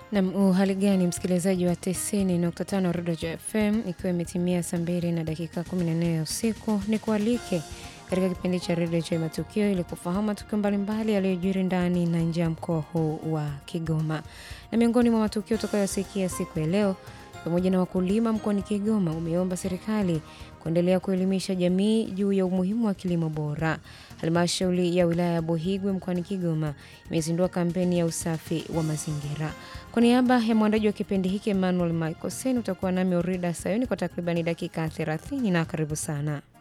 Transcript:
Nam, uhali gani msikilizaji wa 90.5 Redio FM, ikiwa imetimia saa mbili na dakika 14 ya usiku, ni kualike katika kipindi cha Redio cha Matukio ili kufahamu matukio mbalimbali yaliyojiri ndani na nje ya mkoa huu wa Kigoma. Na miongoni mwa matukio utakayosikia siku ya leo pamoja na wakulima mkoani Kigoma umeomba serikali kuendelea kuelimisha jamii juu ya umuhimu wa kilimo bora. Halmashauri ya wilaya ya Buhigwe mkoani Kigoma imezindua kampeni ya usafi wa mazingira. Kwa niaba ya mwandaji wa kipindi hiki Emmanuel Michael Sen, utakuwa nami Orida Sayoni kwa takribani dakika 30 na karibu sana.